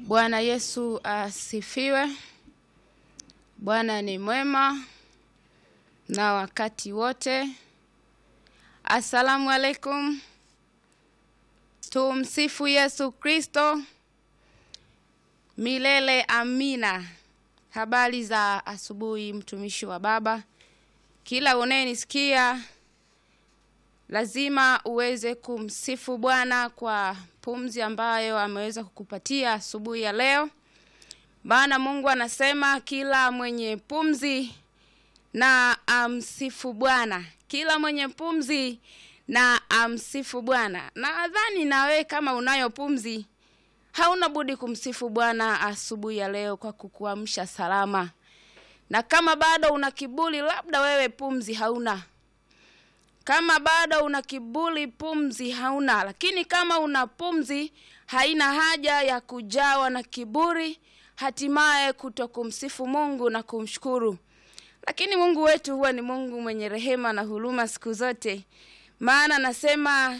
Bwana Yesu asifiwe. Bwana ni mwema na wakati wote. Asalamu alaikum. Tumsifu Yesu Kristo milele. Amina. Habari za asubuhi, mtumishi wa Baba. Kila unayenisikia lazima uweze kumsifu Bwana kwa pumzi ambayo ameweza kukupatia asubuhi ya leo, maana Mungu anasema kila mwenye pumzi na amsifu Bwana, kila mwenye pumzi na amsifu Bwana. Nadhani na wewe kama unayo pumzi, hauna budi kumsifu Bwana asubuhi ya leo kwa kukuamsha salama, na kama bado una kiburi, labda wewe pumzi hauna kama bado una kiburi, pumzi hauna. Lakini kama una pumzi, haina haja ya kujawa na kiburi, hatimaye kuto kumsifu Mungu na kumshukuru. Lakini Mungu wetu huwa ni Mungu mwenye rehema na huruma siku zote, maana anasema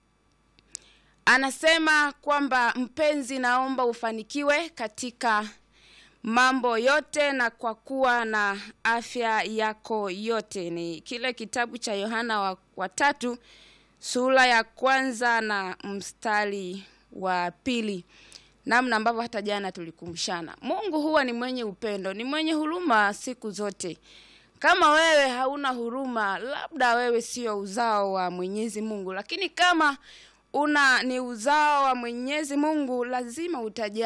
anasema kwamba mpenzi, naomba ufanikiwe katika mambo yote na kwa kuwa na afya yako yote. Ni kile kitabu cha Yohana wa, wa tatu sura ya kwanza na mstari wa pili, namna ambavyo hata jana tulikumshana. Mungu huwa ni mwenye upendo, ni mwenye huruma siku zote. Kama wewe hauna huruma, labda wewe sio uzao wa Mwenyezi Mungu, lakini kama una ni uzao wa Mwenyezi Mungu, lazima utajali